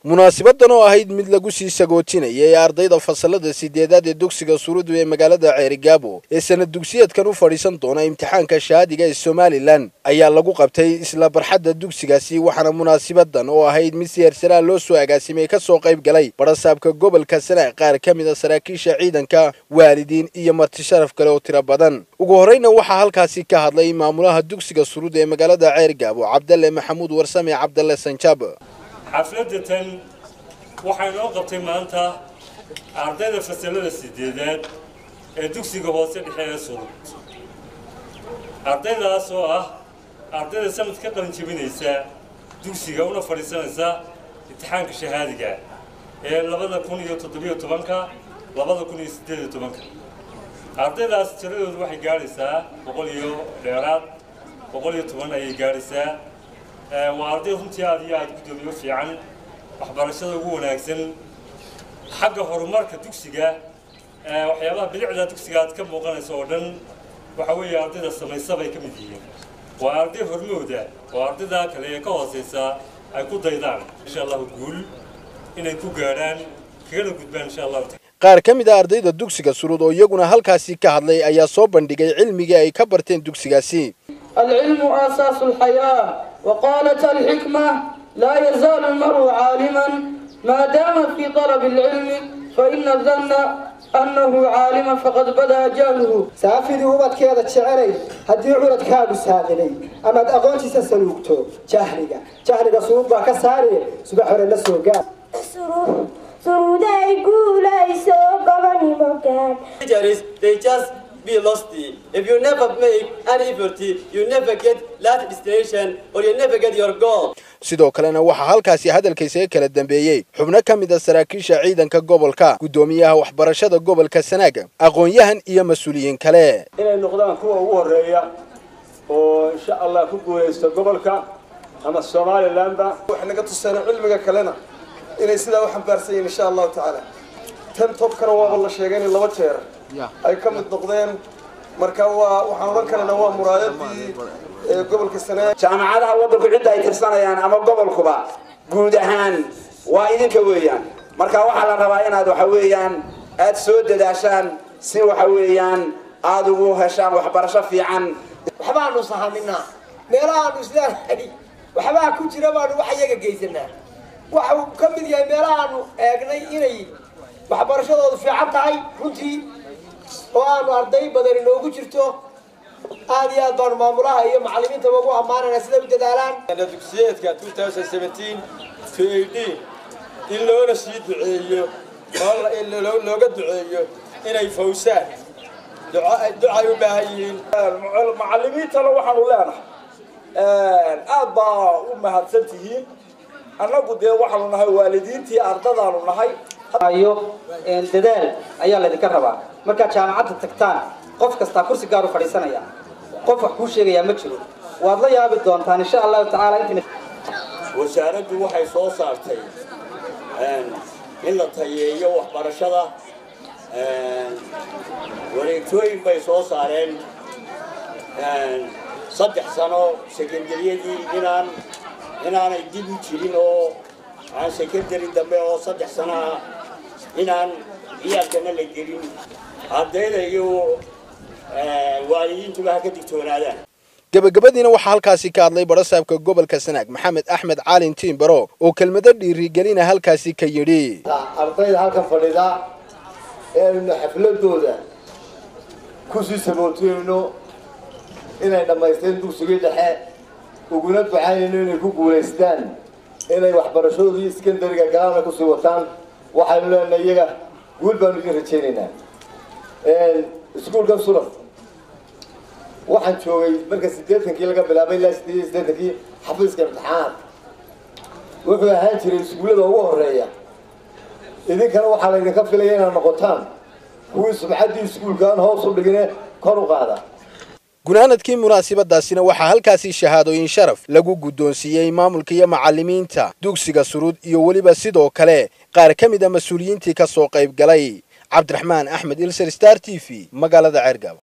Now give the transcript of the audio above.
munaasabadan oo ahayd mid lagu sii sagootinayay ardayda fasalada sideedaad ee dugsiga surudu ee magaalada ceerigaabo ee sanad dugsiyeedkan u fadhiisan doona imtixaanka shahaadiga ee somalilan ayaa lagu qabtay isla barxadda dugsigaasi waxaana munaasabadan oo ahayd mid si heersaraa loo soo agaasimay ka soo qayb galay barasaabka gobolka sanaag qaar ka mid a saraakiisha ciidanka waalidiin iyo marti sharaf kale oo tiro badan ugu horreyna waxaa halkaasi ka hadlay maamulaha dugsiga surud ee magaalada ceerigaabo cabdalle maxamuud warsame cabdalle sanjaab xafladatan waxay noo qabtay maanta ardayda fasalada sideedaad ee dugsiga hoose dhexe ee surud ardaydaas oo ah ardayda sanad ka qalin jebinaysa dugsiga una fadhiisanaysa imtixaanka shahaadiga ee labada kun iyo toddobiyo tobanka labada kun iyo siddeed iyo tobanka ardaydaas tiradoodu waxay gaadhaysaa boqol iyo dheeraad boqol iyo toban ayay gaadhaysaa waa arday runtii aad iyo aada guddoomiyo fiican waxbarashada ugu wanaagsan xagga horumarka dugsiga waxyaabaha bilicda dugsiga aad ka muuqanaysa oo dhan waxa weeye ardayda samaysa bay ka mid yihiin waa arday hormooda oo ardayda kale ee ka hooseysa ay ku daydaan insha allahu guul inay ku gaadhaan kagana gudbaan insha allahu qaar ka mid a ardayda dugsiga surud oo iyaguna halkaasi ka hadlay ayaa soo bandhigay cilmigii ay ka barteen dugsigaasi العلم أساس الحياة وقالت الحكمة لا يزال المرء عالما ما دام في طلب العلم فإن الظن أنه عالما فقد بدا جهله saafidii ubadkeeda jecelay haddii curadkaagu saadilay amaad aqoontiisa saluugto jahliga jahliga suud baa ka saari subax hore la soo gaar suruuday guulayso gobonimo gaad They just be lost. If you never make any effort, you never get that destination or you never get your goal. sidoo kalena waxaa halkaasi hadalkaysaga kala dambeeyey xubno ka mid a saraakiisha ciidanka gobolka guddoomiyaha waxbarashada gobolka sanaaga aqoon-yahan iyo mas-uuliyiin kale inay noqdaan kuwa ugu horreeya oo insha allah ku guulaysto gobolka ama somalilandba waxay naga tuseen cilmiga kalena inay sidaa u xambaarsan yihiin insha allahu tacaala tan tobkana waaba la sheegay in laba jeer ay ka mid noqdeen marka waa waxaan odhan karaynaa waa muraayadii gobolka sanaag jaamacadaha waddanku cidda ay tirsanayaan ama gobolkuba guud ahaan waa idinka weeyaan marka waxaa la rabaa inaad waxa weeyaan aad soo dadaashaan si waxa weeyaan aada ugu heshaan waxbarasho fiican waxbaanu sahaminaa meelahaanu isleenahay waxbaa ku jira baanu wax iyaga geysanaa waxa uu ka mid yahay meelahaanu eegnay inay waxbarashadoodu fiican tahay runtii oo aanu arday badan inoogu jirto aad iyo aad baanu maamulaha iyo macallimiintaba ugu ammaanayna siday u dadaalaan dugsiyeedka 2017 to 18 in loona sii duceeyo oo looga duceeyo inay fawsaan ducay u baahan yihiin macallimiintana waxaanu leenahay aad baa u mahadsan tihiin annagu dee waxaanu nahay waalidiintii ardadaanu nahay iyo dadaal ayaa laydinka rabaa markaad jaamacadda tagtaan qof kastaa kursi gaar u fadhiisanaya qof wax kuu sheegayaa ma jiro waad la yaabi doontaan insha allahu tacaala intina wasaaraddu waxay soo saartay in la tayeeyo waxbarashada wareegtooyin bay soo saareen saddex sano sekendariyadii inaan inaanay dib u jirin oo aan sekendari dambe oo saddex sano ah inaan ciyaalkana la gelin ardayda iyo waalidiintuba ha ka digtoonaadaan gebagabadiina waxaa halkaasi ka hadlay barasaabka gobolka sanaag maxamed axmed caalin tiimbaro oo kelmado dhiirigelina halkaasi ka yidhi ardayda halkan fadhida ee aynu xafladooda kusii sabootiyeyno inay dhammaysteen dugsigii dhexe uguna ducaynayno inay ku guulaystaan inay waxbarashadoodii iskandariga galaana kusii wataan waxaynu leenahay iyaga guul baanu idin rajaynaynaa iskuulkan sulan waxaan joogay marka siddeetankii laga bilaabay ilaa sideed iyo siddeetankii xafiiska imtixaanaad wuxuu ahaan jiray iskuullada ugu horreeya idinkana waxaa laydinka filaya inaad noqotaan kuwii subcaddii iskuulkaan hoos u dhigine kor u qaada gunaanadkii munaasabadaasina waxaa halkaasi shahaadooyin sharaf lagu guddoonsiiyey maamulka iyo macallimiinta dugsiga surud iyo weliba sidoo kale qaar ka mid a mas-uuliyiintii ka soo qayb galay cabdiraxmaan axmed ilser star t v magaalada ceergaabo